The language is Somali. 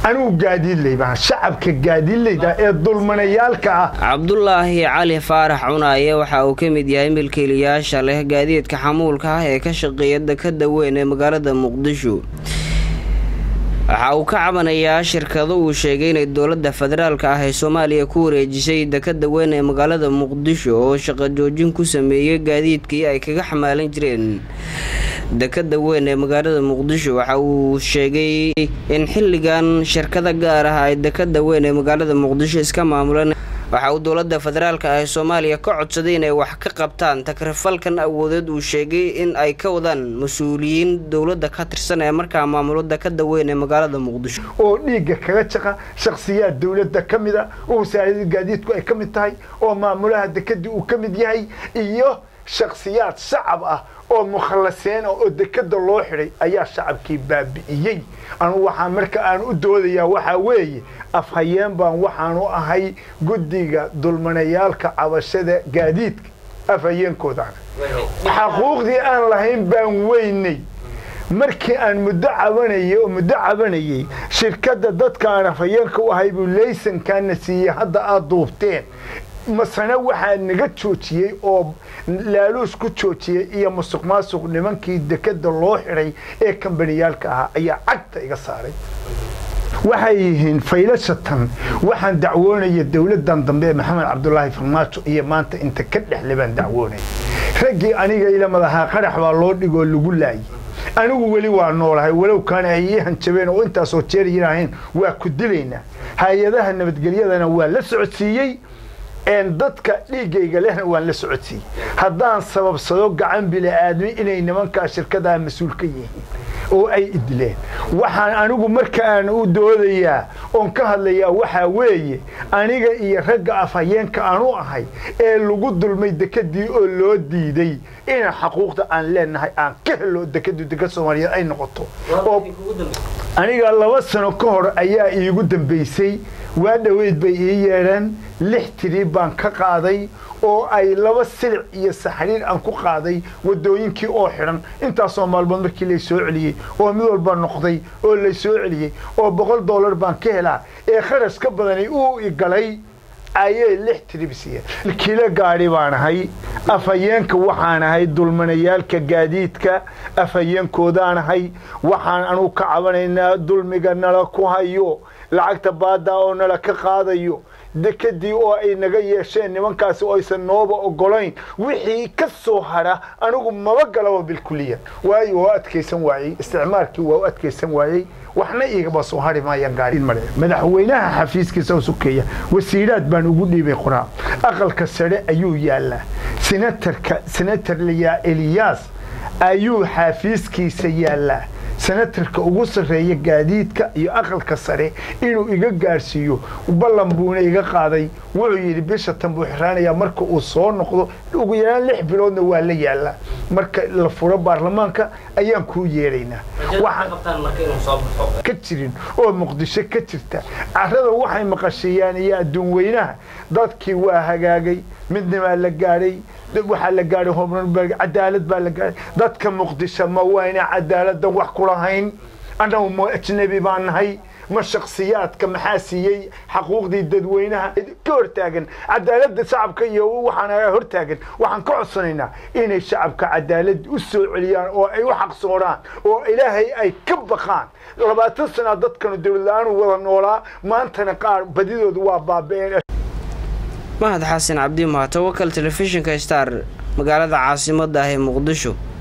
anigu gaadiidley baan shacabka gaadiidleyda ee dulmanayaalka ah cabdulaahi cali faarax cunaaye waxa uu ka mid yahay milkiilayaasha leh gaadiidka xamuulka ah ee ka shaqeeya dekada weyn ee magaalada muqdisho waxa uu ka cabanayaa shirkado uu sheegay inay dowladda federaalka ah ee soomaaliya ku wareejisay dekada weyn ee magaalada muqdisho oo shaqo joojin ku sameeyey gaadiidkii ay kaga xamaalan jireen dekada weyn ee magaalada muqdisho waxa uu sheegay in xilligan shirkada gaar ah ay dekada weyn ee magaalada muqdisho iska maamuleen waxa uu dowladda federaalka ah ee soomaaliya ka codsaday inay wax ka qabtaan takrifalkan awoodeed uu sheegay in ay ka wadaan mas-uuliyiin dowladda ka tirsan ee markaa maamulo dekada weyn ee magaalada muqdisho oo dhiigga kaga jaqa shakhsiyaad dowladda ka mid a oo wasaarada gaadiidku ay ka mid tahay oo maamulaha dekadii uu ka mid yahay iyo shakhsiyaad shacab ah oo mukhallaseen oo dekada loo xidhay ayaa shacabkii baabi'iyey anu waxaa marka aan u doodayaa waxaa weeye afhayeen baan waxaanu ahay guddiga dulmanayaalka cabashada gaadiidka afhayeenkoodaana xaquuqdii aan lahayn baan weynay markii aan muddo cabanayay oo muddo cabanayay shirkadda dadka aan afhayeenka u ahay buu laysankaana siiyey hadda aad duubteen masane waxaa naga joojiyey oo laaluus ku joojiyey iyo musuq maasuq nimankii dekada loo xidhay ee kambaniyaalka ahaa ayaa cagta iga saaray waxay yihiin faylashatan waxaan dacwoonaya dowladan dambe ee maxamed cabdulaahi farmaajo iyo maanta inta ka dhexle baan dacwoonaya raggii aniga ila madahaa qarax baa loo dhigoo lagu laayay anigu weli waa noolahay walow kaana ay ii hanjabeen oo intaasoo jeer yidhaaheen waa ku dilaynaa hay-adaha nabadgelyadana waa la socodsiiyey dadka dhiiggayga lehna waan la socodsiiyey haddaan sababsado gacan bili-aadmi inay nimankaa shirkadaa mas-uul ka yihiin oo ay idileen waxaan anigu marka aan u doodayaa oon ka hadlayaa waxaa weeye aniga iyo ragga afhayeenka aan u ahay ee lagu dulmay dekadii oo loo diiday ina xaquuqda aan leenahay aan ka helo dekadu dekad soomaaliyeed ay noqoto aniga laba sano ka hor ayaa iigu dambaysay waa dhoweyd bay ii yeedheen lix tiri baan ka qaaday oo ay laba silic iyo saxriir aan ku qaaday wadooyinkii oo xidhan intaasoo maalmood markii lay soo celiyey oo mid walba noqday oo lay soo celiyey oo boqol dollar baan ka helaa ee kharash ka badani uu igalay ayay lix tiribsiiyeen kilo gaadhi baan ahay afhayeenka waxaan ahay dulmanayaalka gaadiidka afhayeenkoodaan ahay waxaan anugu ka cabanaynaa dulmiga nala ku hayo lacagta baadaa oo nala ka qaadayo dekadii oo ay naga yeesheen nimankaasi oo aysan nooba ogolayn wixii ka soo hadha anigu maba galaba bilkuliya waayo waa adkaysan waayey isticmaalkii waa u adkaysan waayey waxna igaba soo hari maayaan gaariin mare madaxweynaha xafiiskiisa sukeeya wasiiraad baan ugu dhiibay qoraa aqalka sare ayuu yaallaa senatarka senatar liyaa eliyaas ayuu xafiiskiisa yaallaa senatarka ugu sarreeya gaadiidka iyo aqalka sare inuu iga gaarsiiyo ballan buuna iga qaaday wuxuu yidhi bisha tan buu xiraanayaa marka uu soo noqdo ugu yaraan lix biloodna waa la yaallaa marka la furo baarlamaanka ayaan kuu yeedhaynaa ka jirin oo muqdisho ka jirta carada waxay maqasheeyaan iyo adduun weynaha dadkii waa hagaagay midnimaa la gaadhay waxaa la gaadhay horumarberg cadaalad baa la gaadhay dadka muqdisho ma wayna cadaaladdan wax ku lahayn annagu ma ajnabi baan nahay ma shaksiyaadka maxaa siiyey xaquuqdii dadweynaha ka hortaagan cadaaladda shacabka iyo waxaan hortaagan waxaan ka codsanaynaa inay shacabka cadaalad u soo celiyaan oo ay u xaqsoonaan oo ilaahay ay ka baqaan labaatan sana dadkanu dowlad la-aan wada noolaa maantana qaar badidooda waa baaba-een mahad xasan cabdi mahad tawakal telefishinka star magaalada caasimada ah ee muqdisho